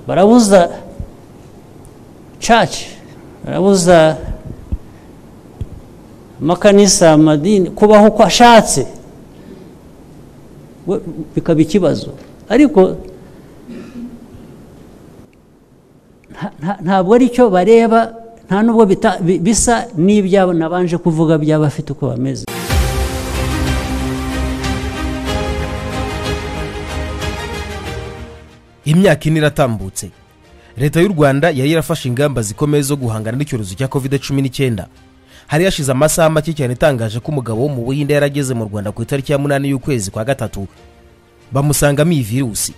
But I was the church. I was the amakanisa amadini kubaho uko ashatse we- bikaba ikibazo ariko nta- nta- ntabwo ari cyo bareba nta n'ubwo bita- bi- bisa n'ibyabo nabanje kuvuga by'abafite uko bameze imyaka ine iratambutse leta y'u rwanda yari yarafashe ingamba zikomeye zo guhangana n'icyorezo cya covid cumi n'icyenda hari hashize amasaha make cyane itangaje ko umugabo wo mu buhinde yarageze mu rwanda ku itariki ya munani y'ukwezi kwa gatatu bamusangamo iyi virusi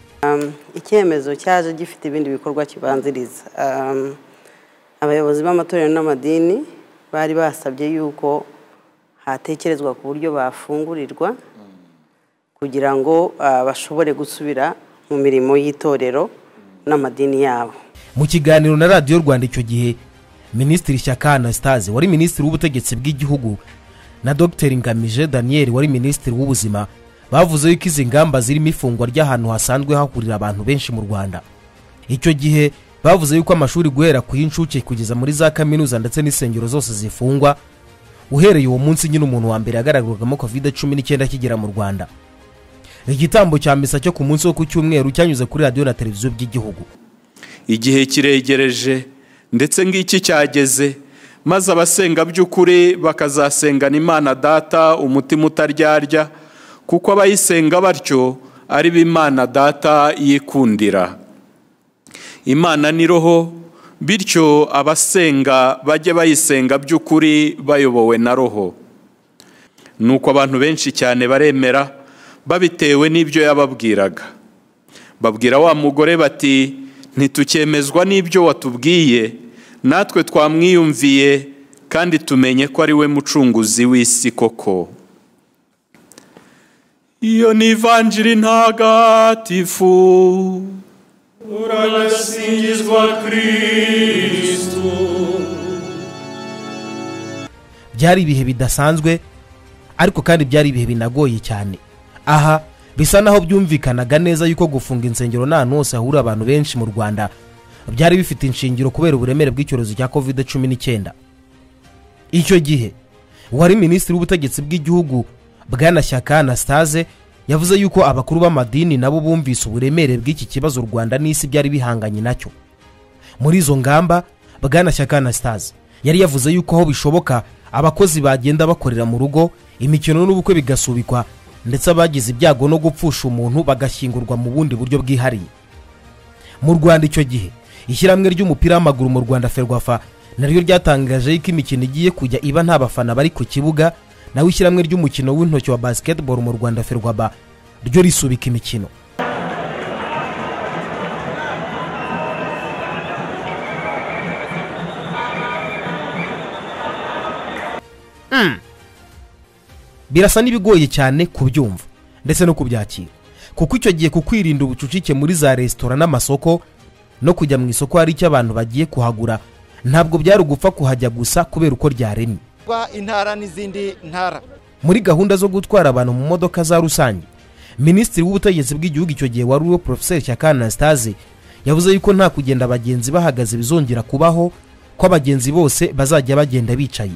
icyemezo cyaje gifite ibindi bikorwa kibanziriza Um, abayobozi b'amatorero n'amadini bari basabye yuko hatekerezwa ku buryo bafungurirwa kugira ngo ah, bashobore gusubira mu mirimo y'itorero n'amadini yabo mu kiganiro na radiyo rwanda icyo gihe minisitiri shyaka anastase wari minisitiri w'ubutegetsi bw'igihugu na dr ngamije daniel wari minisitiri w'ubuzima bavuze yuko izi ngamba zirimo ifungwa ry'ahantu hasanzwe hahurira abantu benshi mu rwanda icyo gihe bavuze yuko amashuri guhera ku y'incuke kugeza muri za kaminuza ndetse n'insengero zose zifungwa uhereye uwo munsi nyine umuntu wa mbere yagaragarwagamo kovide cumi n'icyenda akigera mu rwanda igitambo cya misa cyo ku munsi wo ku cyumweru cyanyuze kuri radiyo na televiziyo by'igihugu igihe kiregereje ndetse ngiki cyageze maze abasenga by'ukuri bakazasengana imana data umutima utaryarya kuko abayisenga batyo ari bo imana data yikundira imana ni roho bityo abasenga bajye bayisenga by'ukuri bayobowe na roho nuko abantu benshi cyane baremera babitewe n'ibyo yababwiraga babwira wa mugore bati ntitucyemezwa n'ibyo watubwiye natwe twamwiyumviye kandi tumenye ko ari we mucunguzi w'isi koko iyo ni ivanjiri ntagatifu urasingizwa kristu byari ibihe bidasanzwe ariko kandi byari ibihe binagoye cyane aha bisa naho byumvikanaga neza yuko gufunga insengero nta hantu hose hahurira abantu benshi mu rwanda byari bifite inshingiro kubera uburemere bw'icyorezo cya covid cumi n'icyenda icyo gihe uwari minisitiri w'ubutegetsi bw'igihugu bwanashyaka anastase yavuze yuko abakuru b'amadini nabo bumvise uburemere bw'iki kibazo u rwanda n'isi byari bihanganye nacyo muri izo ngamba bwanashyaka anastase yari yavuze yuko aho bishoboka abakozi bagenda bakorera mu rugo imikino n'ubukwe bigasubikwa ndetse abagize ibyago no gupfusha umuntu bagashyingurwa mu bundi buryo bwihariye mu rwanda icyo gihe ishyirahamwe ry'umupira w'amaguru mu rwanda ferwafa naryo ryatangaje yuko imikino igiye kujya iba nta bafana bari ku kibuga naho ishyirahamwe ry'umukino w'intoki wa basketball mu rwanda ferwaba ryo risubika imikino birasa n'ibigoye cyane kubyumva ndetse no kubyakira kuko icyo gihe ku kwirinda ubucucike muri za resitora n'amasoko no kujya mu isoko hari icyo abantu bagiye kuhagura ntabwo byari ugupfa kuhajya gusa kubera uko ryaremye kuba intara n'izindi ntara muri gahunda zo gutwara abantu mu modoka za rusange minisitiri w'ubutegetsi bw'igihugu icyo gihe wari uwo porofeseri shyaka anastase yavuze yuko nta kugenda abagenzi bahagaze bizongera kubaho ko abagenzi bose bazajya bagenda bicaye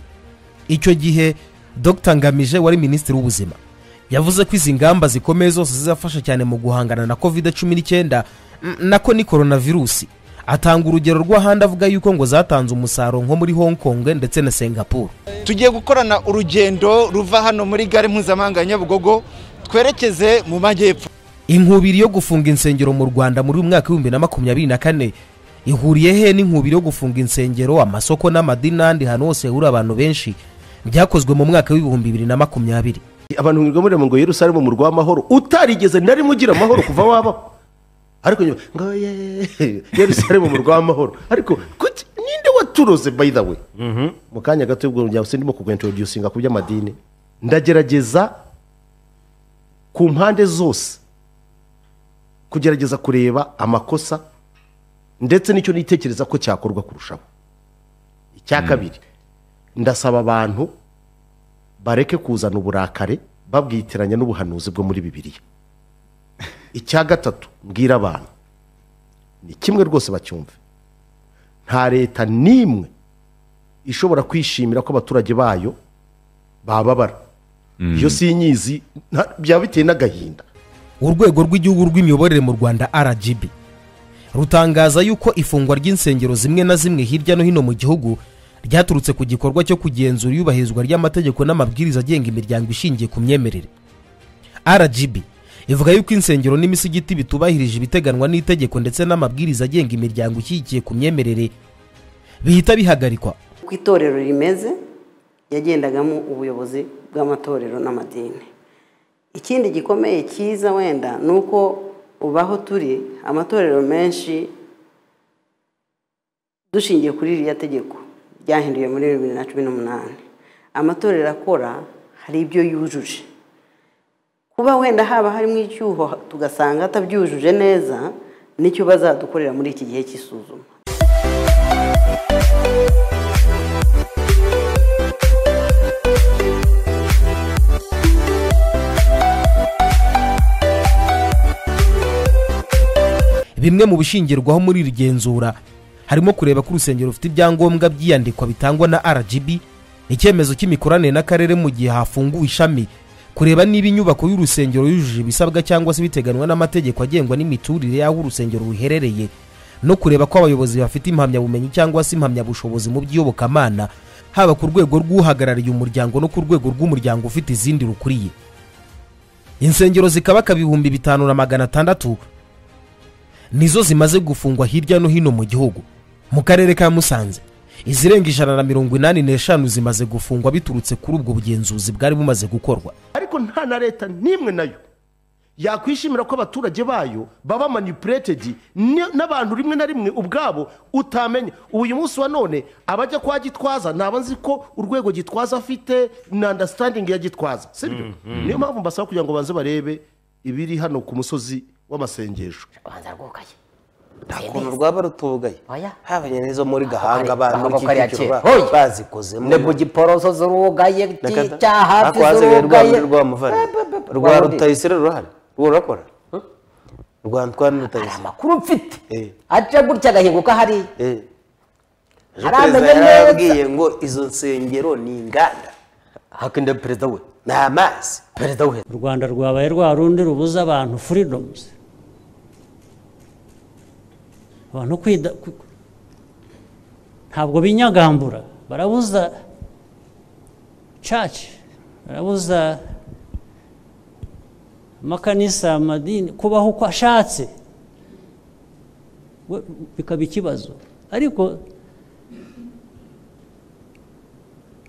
icyo gihe dr ngamije wari minisitiri w'ubuzima yavuze ko izi ngamba zikomeye zose zizafasha cyane mu guhangana na covid cumi n'icyenda mm, nako ni coronavirusi atanga urugero rw'ahandi avuga yuko ngo zatanze umusaruro nko muri hong kong ndetse na singapore tugiye gukorana urugendo ruva hano muri gare mpuzamahanga ya nyabugogo twerekeze mu majyepfo inkubiri yo gufunga insengero mu rwanda muri uyu mwaka w'ibihumbi na makumyabiri na kane ihuriye he n'inkubiri yo gufunga insengero amasoko n'amadini n'ahandi hantu hose hahurira abantu benshi byakozwe mu mwaka w'ibihumbi bibiri na makumyabiri abantu mwirwa mureba ngo yerusalemu umurwa w'amahoro utarigeze na rimwe ugira amahoro kuva wabaho ariko nyuma ngo "Ye- yerusalemu umurwa w'amahoro ariko kuki ninde waturoze by the way mu kanya gato ubwo njya sindimo kuguintroducinga ku by'amadini ndagerageza ku mpande zose kugerageza kureba amakosa ndetse n'icyo nitekereza ko cyakorwa kurushaho icya kabiri ndasaba abantu bareke kuzana uburakare babwitiranya n'ubuhanuzi bwo muri bibiliya icya gatatu mbwira abantu ni kimwe rwose bacyumve nta leta n'imwe ishobora kwishimira ko abaturage bayo bababara iyo si inyizi nta- byaba biteye n'agahinda urwego rw'igihugu rw'imiyoborere mu rwanda rgb rutangaza yuko ifungwa ry'insengero zimwe na zimwe hirya no hino mu gihugu ryaturutse ku gikorwa cyo kugenzura iyubahirizwa ry'amategeko n'amabwiriza agenga imiryango ishingiye ku myemerere rgb ivuga yuko insengero n'imisigiti bitubahirije ibiteganywa n'itegeko ndetse n'amabwiriza agenga imiryango ishyigikiye ku myemerere bihita bihagarikwa uko itorero rimeze yagendagamo ubuyobozi bw'amatorero n'amadini ikindi gikomeye cyiza wenda ni uko ubu aho turi amatorero menshi dushingiye kuri ririya tegeko ryahinduye muri bibiri na cumi n'umunani amatorero akora hari ibyo yujuje kuba wenda haba harimo icyuho tugasanga atabyujuje neza nicyo bazadukorera muri iki gihe cy'isuzuma bimwe mu bishingirwaho muri iri genzura harimo kureba ko urusengero rufite ibyangombwa by'iyandikwa bitangwa na rgb icyemezo cy'imikoranire n'akarere mu gihe hafunguwe ishami kureba niba inyubako y'urusengero yujuje ibisabwa cyangwa se biteganywa n'amategeko agengwa n'imiturire y'aho urusengero ruherereye no kureba ko abayobozi bafite impamyabumenyi cyangwa se impamyabushobozi mu by'iyobokamana haba ku rwego rw'uhagarariye umuryango no ku rwego rw'umuryango ufite izindi rukuriye insengero zikabaka ibihumbi bitanu na magana atandatu nizo zimaze gufungwa hirya no hino mu gihugu mu karere ka musanze izirenga ijana na mirongo inani n'eshanu zimaze gufungwa biturutse kuri ubwo bugenzuzi bwari bumaze gukorwa ariko nta na leta n'imwe nayo yakwishimira ko abaturage bayo baba manipuletedi n'abantu rimwe na rimwe ubwabo utamenya uyu munsi wa none abajya kwa gitwaza ntaba nzi ko urwego gitwaza afite na andasitandingi ya gitwaza sibyo niyo mpamvu mbasaba kugira ngo banze barebe ibiri hano ku musozi w'amasengesho ubanza rwugaye nta kuntu rwaba rutugaye Oya. habanye n'izo muri gahanga Ari- abantu ntabwo kariya b'ikiciro kera. ba- Hoya. bazikozemo ne bugiporoso zurugaye Nakata- cyahafi Ariko hasigaye rwa zurugaye rwa muvare rwa Rwa Rundi. rutayisire ruhari rwo rurakora rwa ntwari rutayisire amakuru mfite Eh. aca gutya agahinguka hariya Eh. Ejo Aramenye perezida neza. yarababwiye ngo izo nsengero ni inganda hakinde perezida we ni amazi perezida we u rwanda rwabaye rwa rundi rubuza abantu furidomuzi abantu kwida ku- ntabwo binyagambura barabuza caci barabuza amakanisa amadini kubaho uko ashatse we- bikaba ikibazo ariko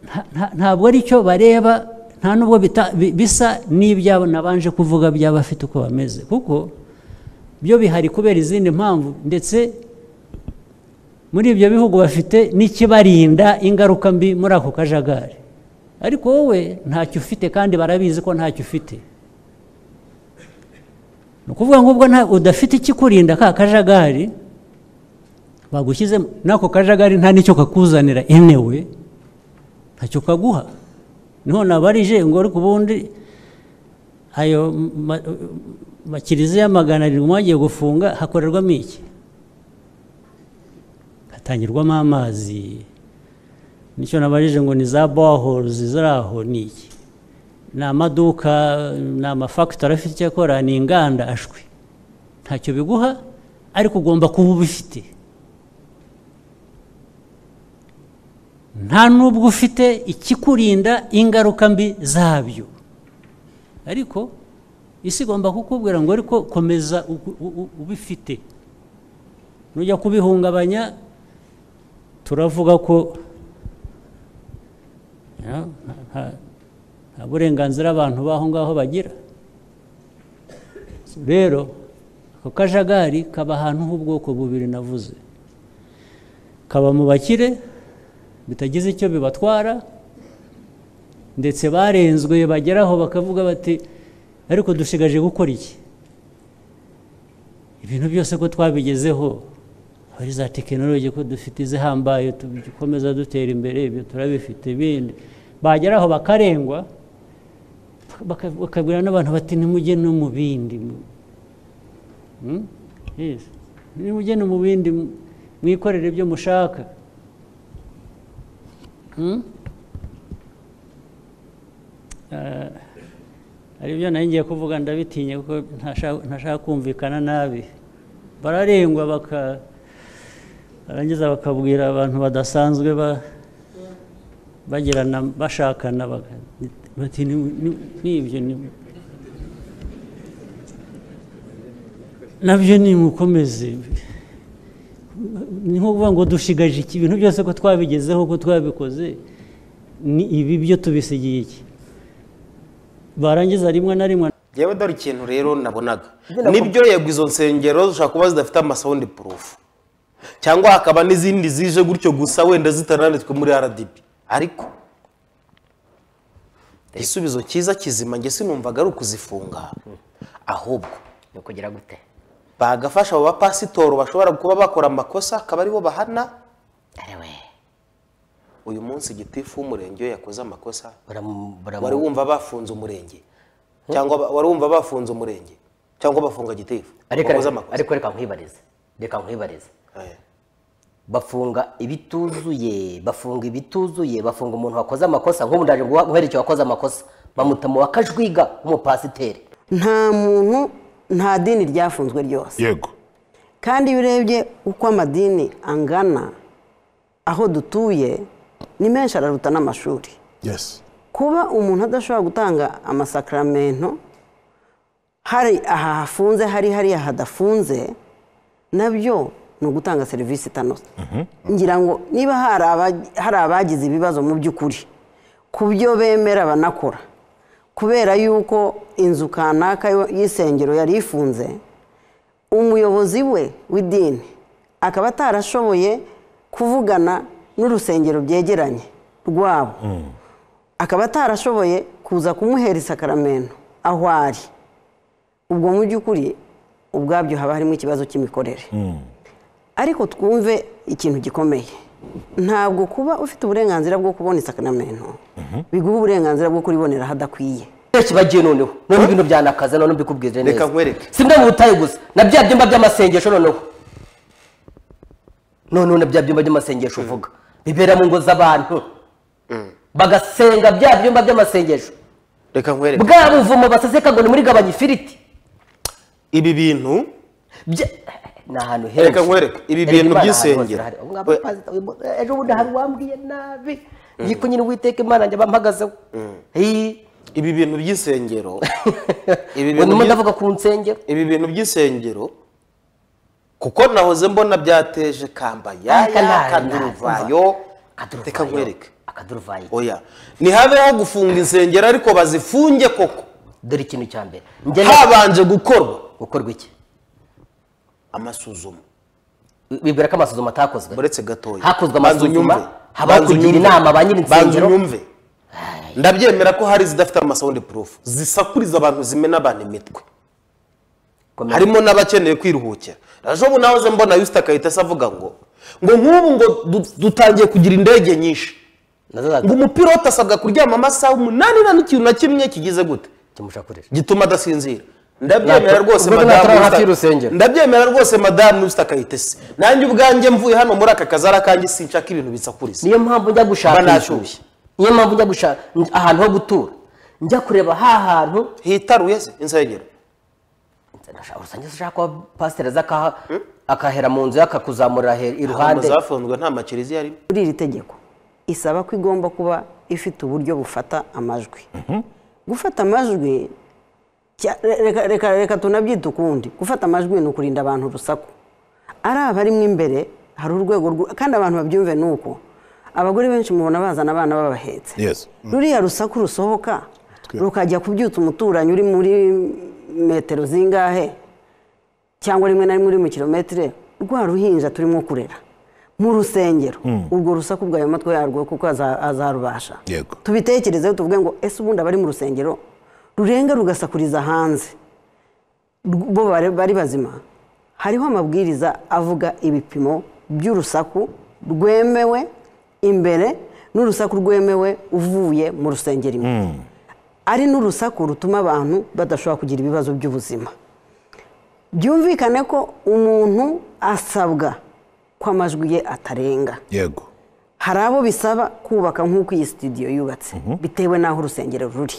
nta- nta- ntabwo ari cyo bareba nta n'ubwo bita- bi- bisa n'ibyabo nabanje kuvuga by'abafite uko bameze kuko byo bihari kubera izindi mpamvu ndetse muri ibyo bihugu bafite n'ikibarinda ingaruka mbi muri ako kajagari ariko wowe ntacyo ufite kandi barabizi ko ntacyo ufite ni ukuvuga ngo ubwo nta- udafite ikikurinda ka kajagari bagushyizemo n'ako kajagari nta n'icyo kakuzanira enewe ntacyo kaguha niho nabarije ngo ariko ubundi ayo ma- makiliziya magana arindwi mwagiye gufunga hakorerwamo iki hatangirwamo amazi nicyo nabarije ngo ni za boholuzi ziri aho ni iki ni amaduka ni amafagitori afite icyo akora ni inganda ashwi ntacyo biguha ariko ugomba kuba ubifite nta n'ubwo ufite ikikurinda ingaruka mbi zabyo ariko isi igomba kukubwira ngo ariko komeza u- u- u- ubifite nujya kubihungabanya turavuga ko ya, nta- nta- nta burenganzira abantu b'aho ngaho bagira rero ako kajagari kaba ahantu h'ubwoko bubiri navuze kaba mu bakire bitagize icyo bibatwara ndetse barenzwe bageraho bakavuga bati ariko dushigaje gukora iki ibintu byose ko twabigezeho hari za tekinoloji ko dufite izihambaye dukomeza dutera imbere ibyo turabifite ibindi bageraho bakarengwa baka- bakabwira n'abantu bati nimujye no mu bindi mu- Hmm? Yes. nimujye no mu bindi mwikorere ibyo mushaka Hmm? Ah, hari ibyo nari ngiye kuvuga ndabitinye kuko ntashaka ntashaka kumvikana nabi bararengwa baka barangiza bakabwira abantu badasanzwe ba- bagirana bashakana baga- bati "Ni- ni- n'ibyo ni- nabyo nimukomeze ni nko kuvuga ngo dushigaje iki ibintu byose ko twabigezeho ko twabikoze ni ibi byo tubisigiye iki barangiza rimwe na rimwe yewe dore ikintu rero nabonaga Ibyo nibyo yego izo nsengero zishobora kuba zidafite amasawundi purufu cyangwa hakaba n'izindi zije gutyo gusa wenda zitaranditswe muri rdb ariko igisubizo cyiza kizima njye sinumvaga ari ukuzifunga ahubwo ni ukugira gute bagafasha abo bapasitoro bashobora kuba bakora amakosa akaba aribo bahana arewe uyu munsi gitifu w'umurenge iyo yakoze amakosa buramu- buramu- wari wumva bafunze umurenge cyangwa ba- wari wumva bafunze umurenge cyangwa bafunga gitifu ariko wakoze ariko- amakosa ariko reka nkwibarize reka nkwibarize Eh. bafunga ibituzuye bafunga ibituzuye bafunga umuntu wakoze amakosa nk'ubu ndaje guha- guhera icyo wakoze amakosa bamuta mu wakajwiga w'umupasiteri nta muntu nta dini ryafunzwe ryose yego kandi iyo urebye uko amadini angana aho dutuye ni menshi araruta n'amashuri yesi kuba umuntu adashobora gutanga amasakramento hari aha hafunze hari hariya hadafunze nabyo ni ugutanga serivisi itanoze ngira ngo niba hari aba- hari abagize ibibazo mu by'ukuri ku byo bemera banakora kubera yuko inzu kanaka yo- y'isengero yari ifunze umuyobozi we w'idini akaba atarashoboye kuvugana n'urusengero byegeranye rwabo akaba atarashoboye kuza kumuhera isakaramento aho ari ubwo mu by'ukuri ubwabyo haba harimo ikibazo cy'imikorere ariko twumve ikintu gikomeye ntabwo kuba ufite uburenganzira bwo kubona isakaramento biguha uburenganzira bwo kuribonera ahadakwiye benshi bagiye noneho none ibintu byanakaza none mbikubwire neza Reka nkwereke. si byo mu butayu gusa na bya byumba by'amasengesho noneho noneho na bya byumba by'amasengesho uvuga bibera mu ngo z'abantu bagasenga bya byumba by'amasengesho reka nkwereke bwa buvumo baseseka ngo ni muri gabanya ifiriti ibi bintu Bya- ni ahantu henshi Reka nkwereke, ibi Erega bintu Imana ahantu by'isengero. hose irahari. Ubu ngabo pasita, uyu mu- ejo bundi hari uwambwiye nabi yiko nyine uwiteka imana njya bampagazeho Hii. ibi bintu by'isengero Ibi bintu Ubu byi- ndavuga ku nsengero ibi bintu by'isengero kuko nahoze mbona byateje kambaya Aka nta- kanduruvayo Akaduruvayo. reka nkwereke akaduruvayi oya ntihabeho gufunga insengero ariko bazifunge koko dore ikintu cya mbere njye habanje gukorwa gukorwa iki amasuzuma bibwira ko amasuzuma atakozwe uretse gatoya hakozwe Banza amasuzuma unyumve. habaho Banza kugira unyumve. inama ba nyiri banza insengero unyumve ndabyemera ko hari izidafite amasawundi purufu zisakuriza abantu zimena abantu imitwe Komera. harimo n'abakeneye kwiruhukira ejo nahoze mbona yusita akahita avuga ngo ngo nk'ubu ngo du- dutangiye kugira indege nyinshi nazo za- ngo umupilote asabwa kuryama amasaha umunani nta n'ikintu na kimwe kigize gute kimushakurira gituma adasinzira ndabyemera Ntabwo- rwose ubwo natari madamu hafi Usta- y'urusengero. ndabyemera rwose madamu usita akayitese nanjye ubwanjye mvuye hano muri aka kazara kanjye sinshaka ibintu bisakuriza niyo mpamvu njya gushakisha Banashyushye. niyo mpamvu njya gushaka ahantu ho gutura njya kureba ha hantu hitaruye se insengero urusengero ushaka kuba pasiteri aza akaha- akahera mu nzu ye akakuzamurira he- iruhande zafunzwe nta makiriziya arimo muri iri tegeko isaba ko igomba kuba ifite uburyo bufata amajwi gufata amajwi cya- reka, reka, reka tunabyita ukundi gufata amajwi ni ukurinda abantu urusaku ari abarimo imbere hari urwego rwo- kandi abantu babyumve ni uko abagore benshi mubona bazana abana babahetse Yes. ruriya rusaku rusohoka rukajya kubyutsa umuturanyi uri muri metero zingahe cyangwa rimwe na rimwe uri mu kilometire rwa ruhinja turimo kurera mu rusengero urwo rusaku bwayo matwi yarwo kuko aza- azarubasha Yego. tubitekerezeho tuvuge ngo ese ubundi abari mu rusengero rurenga rugasakuriza hanze Rw- bo bari bari bazima hariho amabwiriza avuga ibipimo by'urusaku rwemewe imbere n'urusaku rwemewe uvuye mu rusengero imbere ari n'urusaku rutuma abantu badashobora kugira ibibazo by'ubuzima byumvikane ko umuntu asabwa ko amajwi ye atarenga yego hari abo bisaba kubaka nk'uko iyi sitidiyo yubatse bitewe n'aho urusengero ruri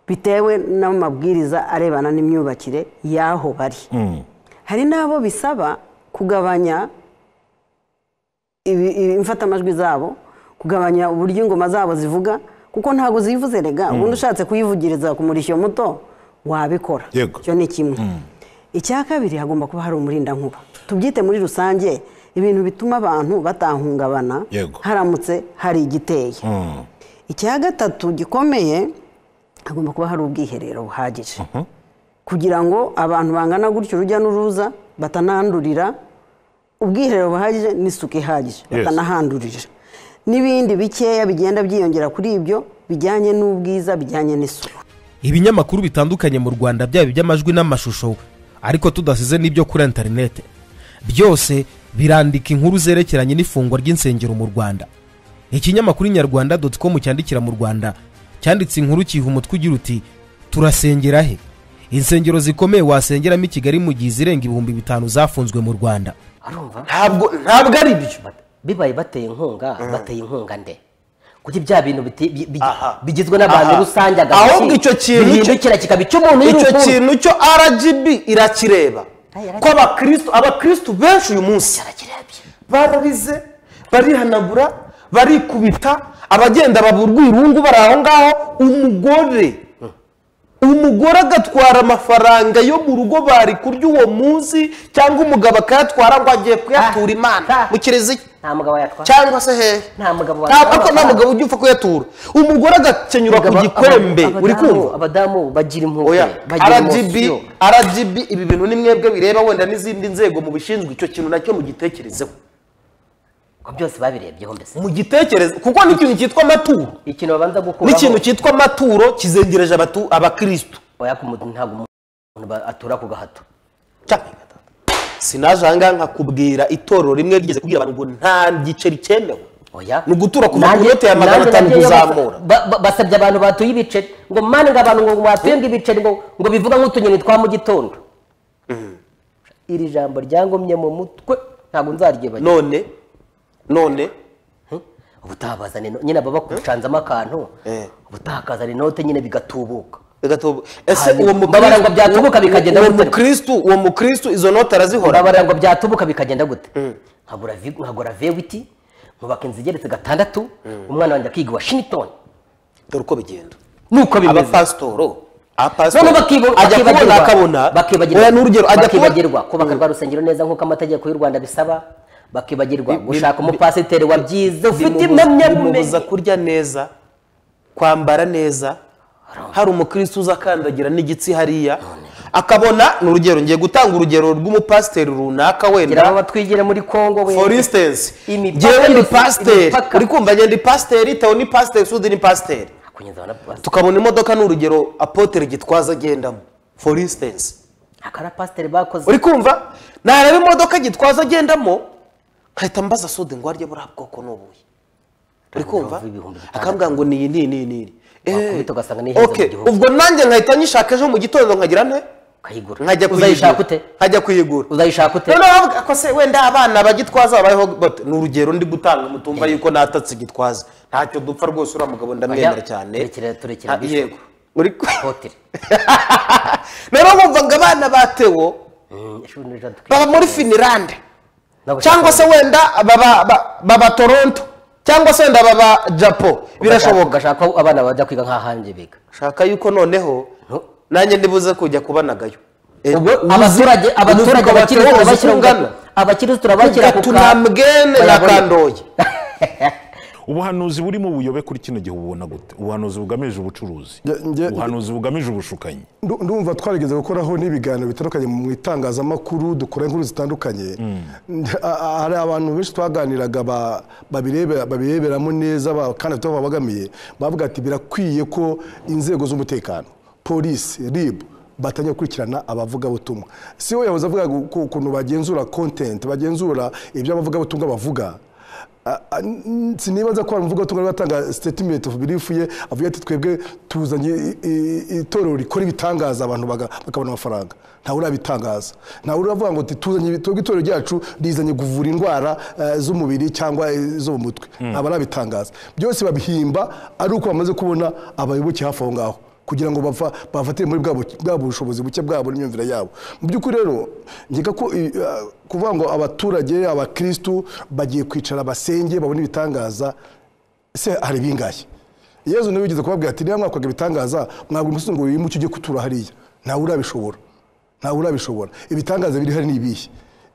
bitewe n'amabwiriza arebana n'imyubakire y'aho bari hari n'abo bisaba kugabanya ibi- ibi- imfatamajwi zabo kugabanya uburyo ingoma zabo zivuga kuko ntabwo zivuze rega ubundi ushatse kuyivugiriza ku murishyo muto wabikora Yego. icyo ni kimwe icya kabiri hagomba kuba hari umurindankuba tubyite muri rusange ibintu bituma abantu batahungabana Yego. haramutse hari igiteye Mm. icya gatatu gikomeye hagomba kuba hari ubwiherero buhagije kugira ngo abantu bangana gutyo urujya n'uruza batanandurira ubwiherero buhagije n'isuku ihagije batanahandurira n'ibindi bikeya bigenda byiyongera kuri ibyo bijyanye n'ubwiza bijyanye n'isuku ibinyamakuru bitandukanye mu rwanda byaba iby'amajwi n'amashusho ariko tudasize n'ibyo kuri interinete byose birandika inkuru zerekeranye n'ifungwa ry'insengero mu rwanda ikinyamakuru nyarwanda doti komu cyandikira mu rwanda cyanditse inkuru kiha umutwe ugira uti turasengera he insengero zikomeye wasengeramo i kigali mu gihe izirenga ibihumbi bitanu zafunzwe mu rwanda arumva ntabwo ntabwo ari byo Bat- bibaye bateye inkunga bateye inkunga nde kuko ibya bintu biti- bi- bi- bigizwe n'abantu Aha. rusange agatoki, ahubwo icyo kintu cyo- bihindukira kikaba icy'umuntu icyo y'urukundo. kintu cyo rgb irakireba ko abakristo abakristo benshi uyu munsi bararize barihanagura barikubita abagenda baburwa irungu bari aho ngaho umugore umugore agatwara amafaranga yo mu rugo bari kurya uwo munsi cyangwa umugabo akayatwara ngo agiye kuyatura imana Ah. mu kiliziya nta mugabo yatwara cyangwa se hehe nta mugabo ntabwo ariko nta mugabo ujya upfa kuyatura umugore agakenyura ku Abagabo- gikwembe abadamu- uri kumva abadamu bagira impuhwe oya bagira rgb imosiyo rgb ibi bintu ni mwebwe bireba wenda n'izindi nzego mu bishinzwe icyo kintu nacyo mugitekerezeho ko byose babirebyeho mbese mugitekereze kuko n'ikintu cyitwa amaturo ikintu babanza gukuraho n'ikintu cyitwa amaturo kizengereje abatu- abakirisitu oya ku muntu ntabwo umuntu ba- atura ku gahato Cya- sinaje ahangaha nkakubwira itorero rimwe rigeze kubwira abantu ngo nta giceri cyemewe oya Ni ugutura ku Nanjye- makilometero ya magana nanjye atanu nagiyeyo basa- kuzamura. ba- ba- basabye abantu batuye ibiceri ngo mani ngo abantu ngo batuye ngo ibiceri ngo ngo bivuga nk'utunyoni twa mu gitondo iri jambo ryangomye mu mutwe ntabwo nzaryibagirwa none none ubutaha bazana ino- nyine baba bakucanzamo akantu Eh. ubutaha akazana inote nyine bigatubuka bigatubu ese Hanyuma- uwo mbabara ngo byatubuka bikagenda uwo gute? mukristu uwo mukristu izo note arazihora urabara ngo byatubuka bikagenda gute nkagura vi- nkagura vewiti nkubaka inzu igeretse gatandatu umwana wanjye akiga i washington dore uko bigenda nuko bimeze abapasitoro noneho abapasitoro bakiba- ajya kubona akabona bakibagirwa bakibagirwa- oya ni urugero ajya kubona bakibagirwa kubaka rwa rusengero neza nk'uko amategeko y'u rwanda bisaba bakibagirwa gushaka umupasiteri wabyize ufite bimubuza impamyabumenyi kurya neza kwambara neza hari umukristo uza akandagira n'igitsi hariya akabona ni urugero ngiye gutanga urugero rw'umupasiteri runaka kugira ngo wenda batwigire muri kongo we for instance Imipaka ngewe ndi yose, pasiteri imipaka. uri kumva njye ndi pasiteri tewo ni pasiteri sudi ni pasiteri kunyuzaho na pasiteri tukabona imodoka ni urugero apotere gitwaza agendamo for instance akara pasiteri bakoze uri kumva nareba imodoka gitwaza agendamo nkahita mbaza sode ngo arye buriya bwoko ni ubuhe uri kumva Urumva ibihumbi bitandatu. akambwira ngo ni iyi ni iyi ni iyi ni iyi Wakubita ugasanga ni Eh, ihenze okay. mu gihugu. ubwo nanjye nkahita nyishaka ejo mu gitondo nkagira nte ukayigura nkajya uzayishaka kuyigura ute nkajya kuyigura uzayishaka ute noneho bavuga ko se wenda abana bagitwaza babayeho bate ni urugero ndi gutanga mutumva yuko natatse igitwaza ntacyo dupfa rwose uriya mugabo ndamwemera Oya, cyane turekere- turekere Ah, mbishwe. yego uri ku- Apotere. noneho bumvaga abana batewo Mm, ishuri ni ijana tukiri- baba muri finirande Ntabwo cyangwa se ushaka- wenda baba ba- baba toronto cyangwa se wenda baba japo birashoboka ugashaka ko abana bajya kwiga nk'ahanjye biga shaka yuko noneho No. nanjye ndibuze kujya kubanagayo Eh, ubwo uzi- abaturage uzi abaturage uko abakiriya batekereza turabashyira uko ungana. abakiriya turabashyira ku Kugatuna mwene na bayabona. kandoye ubuhanuzi burimo ubuyobe kuri kino gihe ububona gute ubuhanuzi bugamije ubucuruzi Nge- nge- ubuhanuzi bugamije ubushukanyi Ndu- ndumva twarigeze gukoraho n'ibiganiro bitandukanye mu itangazamakuru dukora inkuru zitandukanye A- a- hari abantu benshi twaganiraga ba- babirebe- babireberamo neza ba- kandi bafite aho babagamiye bavuga ati birakwiye ko inzego z'umutekano polisi ribu batangiye gukurikirana abavugabutumwa si we yahoze avuga ngo ukuntu bagenzura kontenti bagenzura ibyo abavugabutumwa bavuga a- a- n- sinibaza ko hari umuvugabutumwa wari watanga statement of belief ye avuga ati twebwe tuzanye i- i- itorero rikora ibitangaza abantu baga- bakabona amafaranga ntawe urabitangaza ntawe uravuga ngo ati tuzanye ibi- twebwe itorero ryacu rizanye kuvura indwara eh, z'umubiri cyangwa eh, zo mu mutwe aba arabitangaza byose babihimba ari uko bamaze kubona abayoboke hafi aho ngaho kugira ngo bava- bafatire muri bwa bu- bwa bushobozi buke bwabo n'imyumvire yabo mu by'ukuri rero nkeka ko i- a- kuvuga ngo abaturage abakirisitu bagiye kwicara basenge babone ibitangaza se hari bingahe yezu niwe wigeze kubabwira ati niba mwakwaga ibitangaza mwagura umusozi ngo wimuke ujye kutura hariya ntawe urabishobora ntawe urabishobora ibitangaza biri hari ni ibihe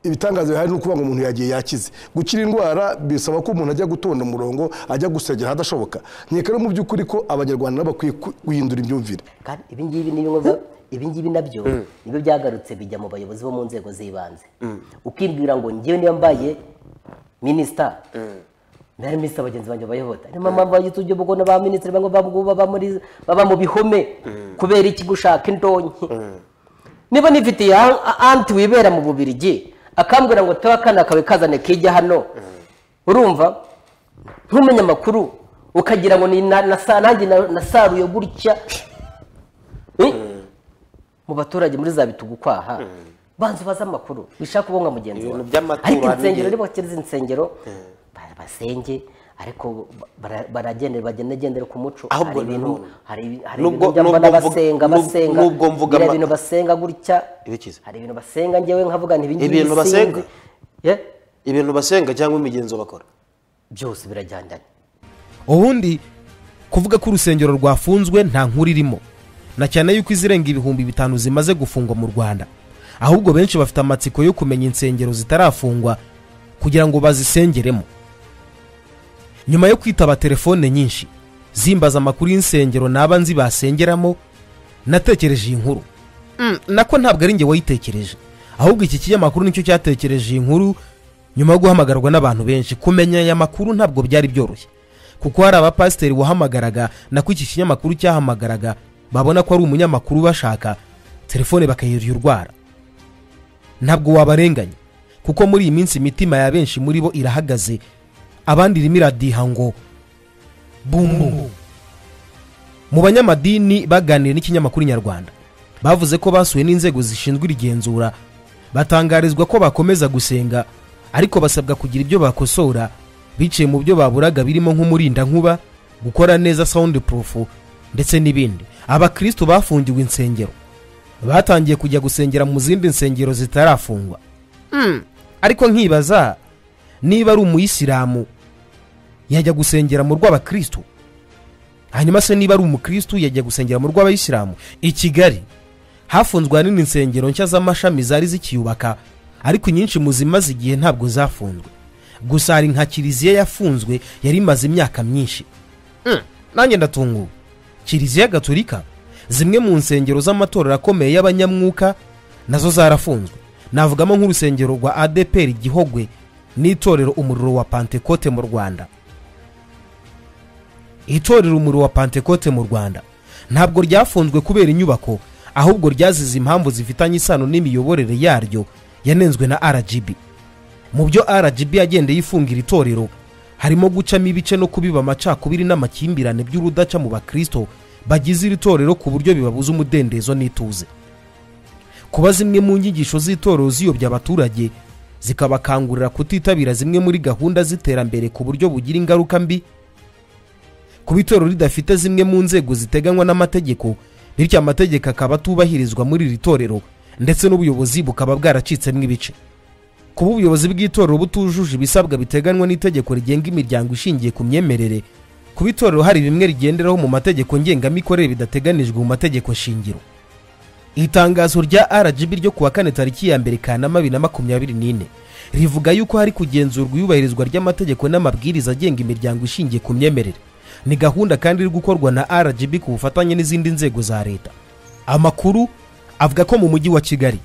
ibitangaza bihari ni ukuvuga ngo umuntu yagiye yakize gukira indwara bisaba ko umuntu ajya gutonda umurongo ajya gusengera ahadashoboka nkeka rero mu by'ukuri ko abanyarwanda nabo bakwiye ku- guhindura imyumvire kandi ibingibi ni bimwe bya- ibingibi nabyo nibyo byagarutse bijya mu bayobozi bo mu nzego z'ibanze ukibwira ngo njyewe niba mbaye minisita nari minisita bagenzi banjye bayobota niyo mpamvu bagize uburyo bwo ba minisitiri bamwe babwo baba muri baba mu bihome kubera iki gushaka indonke niba nifitiye a- a- anti wibera mu bubirigi akambwira ngo tewe akana kawe kazane kijya hano urumva nk'umunyamakuru ukagira ngo ni na- nasa- nanjye na- nasaruye gutya Eh? mu baturage muri za bitugu kwaha banza ubaze amakuru bishaka kubonga mugenzi wawe ariko insengero niba bakiriza insengero ba- basenge ariko bara- baragendera bagendagendera ku muco hari ibintu hari ibi- hari nubwo- ibintu by'amabona nubwo mvuga- basenga nub- basenga nubwo mvuga biriya ama- bintu basenga gutya ibikiza hari ibintu basenga njyewe nkavuga nti ibingibi ibintu sinzi. basenga Ye? ibintu basenga cyangwa imigenzo bakora byose birajyandanye ubundi kuvuga ko urusengero rwafunzwe nta nkuru irimo na cyane yuko izirenga ibihumbi bitanu zimaze gufungwa mu rwanda ahubwo benshi bafite amatsiko yo kumenya insengero zitarafungwa kugira ngo bazisengeremo nyuma yo kwitaba telefone nyinshi zimbaza amakuru y'insengero naba nzi basengeramo natekereje iyi nkuru Mm, nako ntabwo ari njye wayitekereje ahubwo iki kinyamakuru nicyo cyatekereje iyi nkuru nyuma yo guhamagarwa n'abantu benshi kumenya aya makuru ntabwo byari byoroshye kuko hari abapasiteri wahamagaraga nako iki kinyamakuru cyahamagaraga babona ko ari umunyamakuru bashaka telefone bakayirwara ntabwo wabarenganya kuko muri iyi minsi imitima ya benshi muri bo irahagaze abandi irimo iradiha ngo bumbu mu banyamadini baganiriye n'ikinyamakuru nyarwanda bavuze ko basuwe n'inzego zishinzwe irigenzura batangarizwa ko bakomeza gusenga ariko basabwa kugira ibyo bakosora biciye mu byo baburaga birimo nk'umurindankuba gukora neza sound proof ndetse n'ibindi abakristo bafungiwe insengero batangiye kujya gusengera mu zindi nsengero zitarafungwa Mm, ariko nkibaza niba ari umuyisilamu yajya gusengera mu rw'abakristo hanyuma se niba ari umukristo yajya gusengera mu rw'abayisilamu i kigali hafunzwe ahanini insengero nshya z'amashami zari zikiyubaka ariko inyinshi mu zimaze igihe ntabwo zafunzwe gusa hari nka kiliziya yafunzwe yari imaze imyaka myinshi Mm, nanjye ndatunguwe kiliziya gatolika zimwe mu nsengero z'amatorero akomeye y'abanyamwuka nazo zarafunzwe navugamo nk'urusengero rwa adeperi gihogwe n'itorero umuriro wa pantekote mu rwanda itorero umuriro wa pantekote mu rwanda ntabwo ryafunzwe kubera inyubako ahubwo ryazize impamvu zifitanye isano n'imiyoborere yaryo yanenzwe na rgb mu byo rgb yagendeye ifungira itorero harimo gucamo ibice no kubiba amacakubiri n'amakimbirane by'urudaca mu bakristo bagize iri torero ku buryo bibabuza umudendezo n'ituze kuba zimwe mu nyigisho z'itorero ziyobya abaturage zikabakangurira kutitabira zimwe muri gahunda z'iterambere ku buryo bugira ingaruka mbi kuba itorero ridafite zimwe mu nzego ziteganywa n'amategeko bityo amategeko akaba atubahirizwa muri iri torero ndetse n'ubuyobozi bukaba bwaracitsemo ibice kuba ubuyobozi bw'itorero butujuje ibisabwa biteganywa n'itegeko rigenga imiryango ishingiye ku myemerere kuba itorero hari bimwe rigenderaho mu mategeko ngengamikorere bidateganijwe mu mategeko shingiro itangazo rya rgb ryo kuwa kane tariki ya mbere kanama bibiri na makumyabiri n'ine rivuga yuko hari kugenzurwa iyubahirizwa ry'amategeko n'amabwiriza agenga imiryango ishingiye ku myemerere ni gahunda kandi iri gukorwa na rgb ku bufatanye n'izindi nzego za leta amakuru avuga ko mu mujyi wa kigali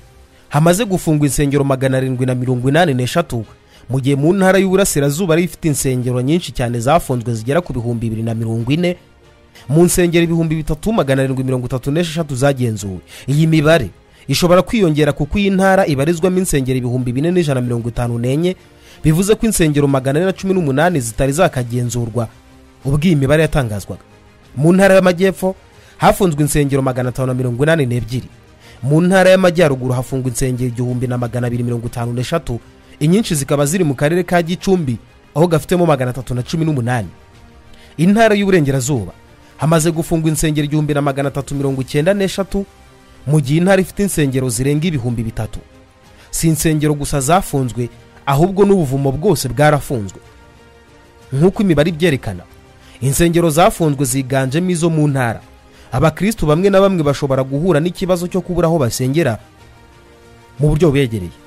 hamaze gufungwa insengero magana arindwi na mirongo inani n'eshatu mu gihe mu ntara y'uburasirazuba ari ifite insengero nyinshi cyane zafunzwe zigera ku bihumbi bibiri na mirongo ine mu nsengero ibihumbi bitatu magana arindwi mirongo itatu n'esheshatu zagenzuwe iyi mibare ishobora kwiyongera kuko iyi ntara ibarizwamo insengero ibihumbi bine n'ijana mirongo itanu n'enye bivuze ko insengero magana ane na cumi n'umunani zitari zakagenzurwa ubwo iyi mibare yatangazwaga mu ntara y'amajyepfo hafunzwe insengero magana atanu na mirongo inani n'ebyiri mu ntara y'amajyaruguru hafungwa insengero igihumbi na magana abiri mirongo itanu n'eshatu inyinshi zikaba ziri mu karere ka gicumbi aho gafitemo magana atatu na cumi n'umunani intara y'uburengerazuba hamaze gufungwa insengero igihumbi na magana atatu mirongo icyenda n'eshatu mu gihe intara ifite insengero zirenga ibihumbi bitatu si insengero gusa zafunzwe ahubwo n'ubuvumo bwose bwarafunzwe nk'uko imibare ibyerekana insengero zafunzwe ziganjemo izo mu ntara abakristu bamwe na bamwe bashobora guhura n'ikibazo cyo kubura aho basengera mu buryo bubegereye